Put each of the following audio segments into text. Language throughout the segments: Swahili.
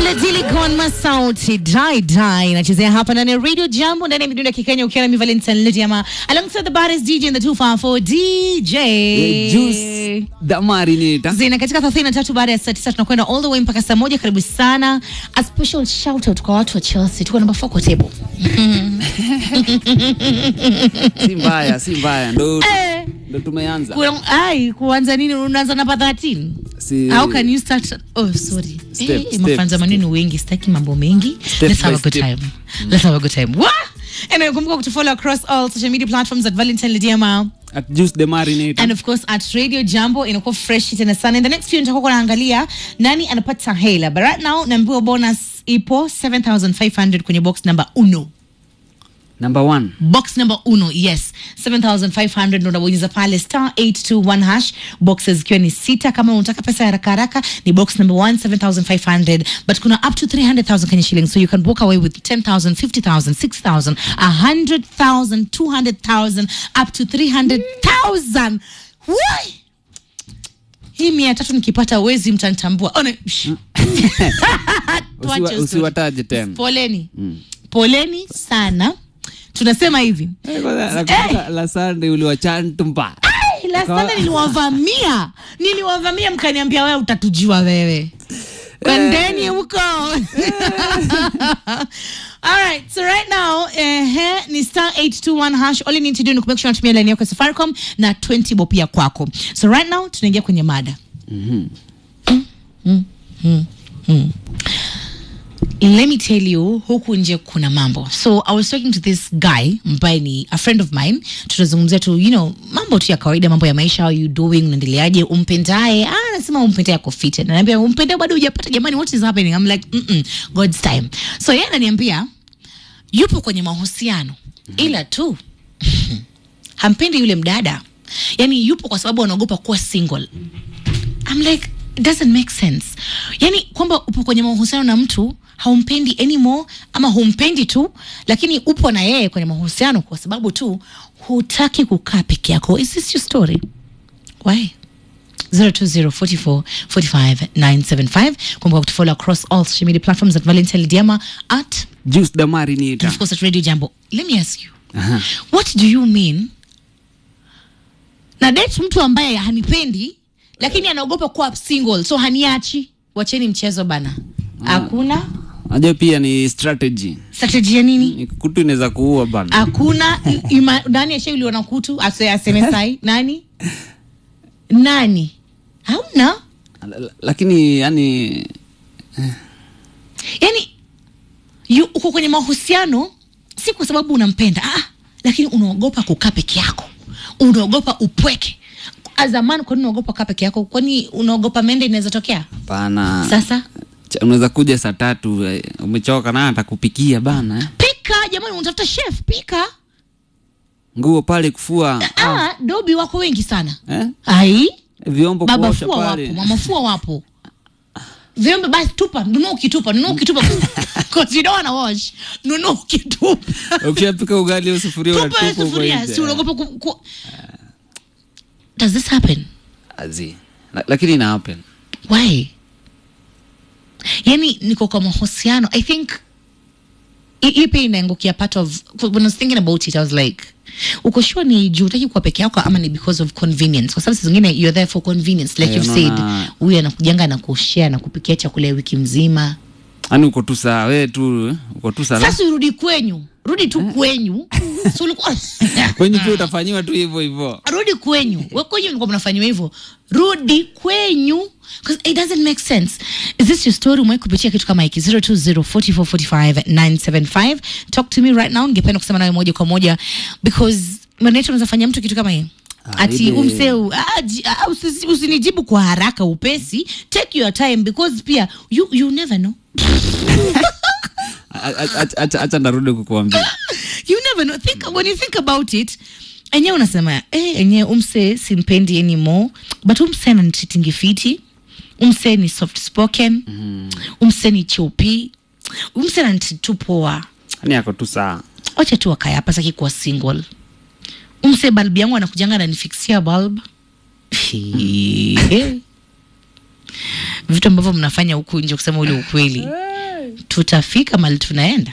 Diledile Gonma sauti dai dai nachezea hapa ndani ya Radio Jambo ndani ya midundo ya Kikenya ukiwa na mi Valentine Lediama alongside the baddest DJ in the 254 DJ Eh, Juice the Marinator. zina katika 33 baada ya saa 9 tunakwenda all the way mpaka saa moja. Karibu sana. A special shout out kwa watu wa Chelsea, tuko namba 4 kwa table. Si mbaya, si mbaya. Ndo Eh, ndo tumeanza. kuna- ai kuanza nini? Unaanza namba 13 Si How can you start? Oh, sorry. Step, eh, step, mafanza maneno wengi, sitaki mambo mengi. Step Let's have a by good step. time. Let's have a good time. What? Anyway, kumbuka kutufollow across all social media platforms at Valentine Lidiama at Juice the Marinator. and of course at Radio Jambo inakuwa fresh tena sana. In the next few nitakuwa naangalia nani anapata hela. But right now naambiwa bonus ipo 7500 kwenye box number uno. Number one. box number uno yes 7500 ndo unabonyeza pale star 821 hash boxes zikiwa ni sita kama unataka pesa ya haraka haraka ni box number 1 7500 but kuna up to 300000 kenya shillings so you can walk away with 10000 50000 6000 100000 200000 up to 300000 Why? hii mia tatu nikipata wezi mtanitambua Ona, shh. Tuache Usiwa- story. Usiwataje tena. poleni poleni sana tunasema hivi Eh, kwanza nakumbuka la Sunday uliwachantumba. Ai, la sana niliwavamia niliwavamia mkaniambia wewe utatujua wewe kwendeni huko alright so right now eh, ni star 821 hash all you need to do ni kumake sure unatumia line yako ya safaricom na 20 bob pia kwako so right now tunaingia kwenye mada let me tell you huku nje kuna mambo so i was talking to this guy ambaye ni a friend of mine tunazungumzia tu you know mambo tu ya kawaida mambo ya maisha how you doing unaendeleaje umpendaye ah anasema umpendaye ako fit ananiambia umpendaye bado hujapata jamani what is happening i'm like mm -mm, god's time so yeye ananiambia yupo kwenye mahusiano ila tu hampendi yule mdada yani yupo kwa sababu anaogopa kuwa single I'm like it doesn't make sense yani kwamba upo kwenye mahusiano na mtu haumpendi anymore ama humpendi tu lakini upo na yeye kwenye mahusiano kwa sababu tu hutaki kukaa peke yako is this your story why 0204445975 kumbuka kutufollow across all social media platforms at valentine lidiama at Juice the and Marinator. of course at radio jambo let me ask you Aha. what do you mean na date mtu ambaye hanipendi lakini anaogopa kuwa single so haniachi wacheni mchezo bana hakuna Unajua pia ni strategy. strategy ya nini Ni kutu inaweza kuua bana. hakuna i- ima- nani ashauliwa na kutu ase- aseme sai nani nani hamna L- l- Lakini yani yani yu- uko kwenye mahusiano si kwa sababu unampenda ah, lakini unaogopa kukaa peke yako unaogopa upweke azamani kwani unaogopa kukaa peke yako kwani unaogopa mende inaweza tokea hapana. sasa Cha- Unaweza kuja saa tatu eh, umechoka na atakupikia bana. eh. pika jamani unatafuta chef pika Nguo pale kufua. ah, dobi wako wengi sana Eh? ai Vyombo baba kuosha fua pale. wapo mama fua wapo vyombe basi tupa nunua ukitupa nunua ukitupa because you don't wanna wash nunua ukitupa Ukishapika ugali au sufuria tupa unatupa hiyo huko sufuria nje. si unaogopa ku, ku... does this happen Azi. La- Lakini ina happen. why yani niko kwa mahusiano i think hi- hii pia inaangukia part of when I was thinking about it I was like uko sure ni juu utaki kuwa peke yako ama ni because of convenience kwa sababu saa zingine you're there for convenience like Eh, you've said unaona- huyu anakujanga na kushare na kupikia chakula ya wiki mzima Yaani uko tu saa wewe tu eh, uko tu saa. sasa urudi kwenyu rudi tu kwenyu so ulikuwa Kwenye pia utafanyiwa tu hivyo hivyo. rudi kwenyu we kwenyu mlikuwa mnafanyiwa hivyo rudi kwenyu 'Cause it doesn't make sense is this your story umewai kupitia kitu kama hiki 0204445975 talk to me right now ningependa kusema nawe moja kwa moja because maneto unaweza fanya mtu kitu kama hii Ah, ati ile- umseu ah, ji- ah, usi- usinijibu kwa haraka upesi take your time because pia you, you never know A- a- a- Acha acha narudi kukuambia. you never know think when you think about it enyewe unasema eh, enyewe umse simpendi anymore but umse ananititingi fiti umse ni soft spoken mm. umse ni chupi umse ananititu poa Yaani ako tu saa. wacha tu wakaya hapa saki kuwa single umse balbu yangu anakujanga ananifikisia bulb vitu ambavyo mnafanya huku nje kusema ule ukweli tutafika mali tunaenda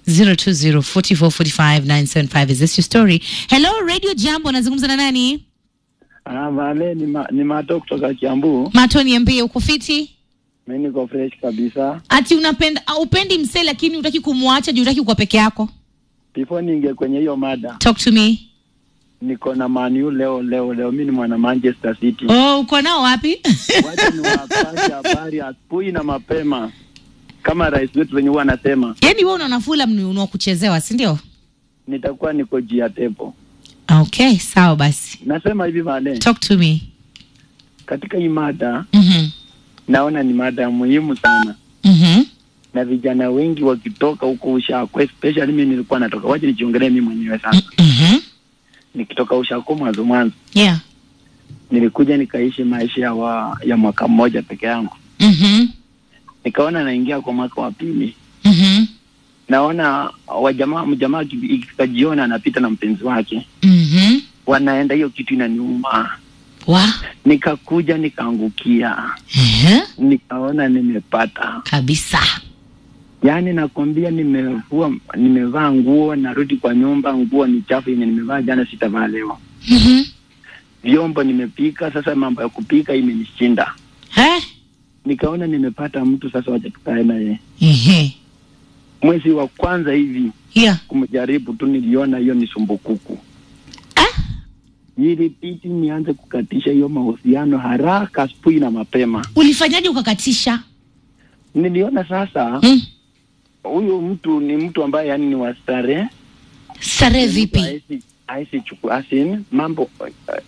0204445975 is this your story hello radio jambo nazungumza na nani Ah, vale ni, ma, ni mato kutoka Kiambu. mato niambie uko fiti Mimi niko fresh kabisa. ati unapenda au upendi msee lakini utaki kumwacha juu utaki kuwa peke yako Before ninge kwenye hiyo mada, talk to me niko na Man U leo leo leo. Mimi ni mwana Manchester City. oh uko nao wapi Wacha niwapashe habari asubuhi na mapema, kama rais wetu wenye huwa anasema, yaani wewe unaona Fulham ni wa kuchezewa si ndio nitakuwa niko jia tepo. okay sawa basi Nasema hivi vale, talk to me katika hii mada mhm naona ni mada muhimu sana, mhm na vijana wengi wakitoka huko Ushako, especially mimi nilikuwa natoka, wacha nijiongelee mimi mwenyewe sasa. mhm Nikitoka Ushako mwanzo mwanzo yeah nilikuja nikaishi maisha ya, wa, ya mwaka mmoja peke yangu, mhm nikaona naingia kwa mwaka wa pili, mhm naona wajamaa mjamaa aki- ikikajiona anapita na mpenzi wake, mhm wanaenda, hiyo kitu inaniuma. wa Nikakuja nikaangukia, ehe nikaona nimepata, kabisa yaani nakwambia, nimevua nimevaa nguo, narudi kwa nyumba, nguo ni chafu yenye nimevaa jana, sitavaa leo. mhm Vyombo nimepika, sasa mambo ya kupika imenishinda. eh Nikaona nimepata mtu, sasa wacha tukae naye. ehe Mwezi wa kwanza hivi yeah kumjaribu tu, niliona hiyo ni sumbukuku. ah Ilibidi nianze kukatisha hiyo mahusiano haraka, asubuhi na mapema. ulifanyaje ukakatisha Niliona sasa mm. huyu mtu ni mtu ambaye yani ni wa starehe, starehe vipi Haisi- haisi chuku- asin mambo